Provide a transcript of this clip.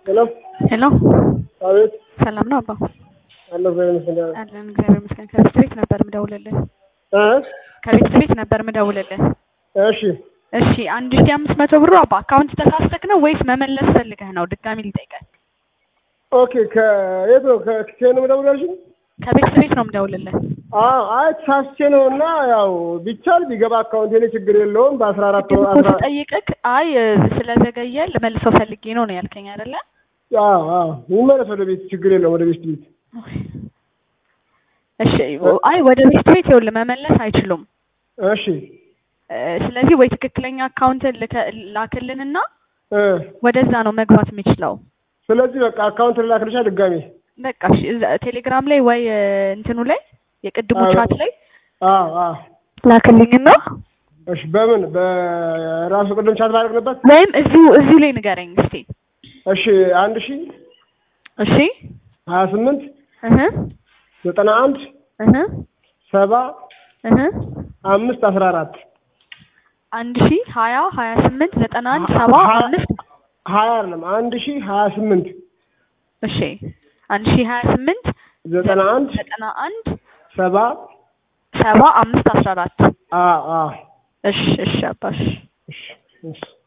ሄሎ ሄሎ አቤት ሰላም ነው አባ? አለሁ እግዚአብሔር ይመስገን። አለን እግዚአብሔር ይመስገን። ከቤት ቤት ነበር ምደውልልህ። እ ከቤት ቤት ነበር ምደውልልህ። እሺ እሺ አንድ ሺህ አምስት መቶ ብሩ አባ አካውንት ተሳስተክ ነው ወይስ መመለስ ፈልገህ ነው? ድጋሚ ልጠይቀህ። ኦኬ ከየት ነው ከኬን ነው የምደውልልሽኝ? ከቤት ቤት ነው ምደውልልህ። አዎ አይ ተሳስቼ ነው እና ያው ቢቻል ቢገባ አካውንቴ ላይ ችግር የለውም በአስራ አራት ግን እኮ አስራ ስጠይቅክ አይ ስለዘገየ ልመልሰው ፈልጌ ነው ነው ያልከኝ አይደለ? አዎ አዎ ይመለስ ወደ ቤት ችግር የለውም ወደ ቤት ቤት እሺ አይ ወደ ቤት ቤት ይኸውልህ መመለስ አይችሉም። እሺ እ፣ ስለዚህ ወይ ትክክለኛ አካውንት ላክልንና እ ወደዛ ነው መግባት የሚችለው። ስለዚህ በቃ አካውንት ልላክልሻ ድጋሜ በቃ እሺ፣ እዛ ቴሌግራም ላይ ወይ እ፣ እንትኑ ላይ የቅድሙ አዎ። ቻት ላይ አዎ አዎ ላክልኝና እሺ በምን በራሱ ቅድም ቻት ባደረግንበት ወይም እዚሁ እዚሁ ላይ ንገረኝ እስቲ። እሺ አንድ ሺ እሺ ሀያ ስምንት እህ ዘጠና አንድ እህ ሰባ እህ አምስት አስራ አራት አንድ ሺ ሀያ ሀያ ስምንት ዘጠና አንድ ሰባ ሀያ- አምስት ሀያ አይደለም አንድ ሺ ሀያ ስምንት እሺ አንድ ሺ ሀያ ስምንት ዘጠና አንድ ዘጠና አንድ ሰባ ሰባ አምስት አስራ አራት አዎ አዎ እሺ እሺ አባሽ እሺ እሺ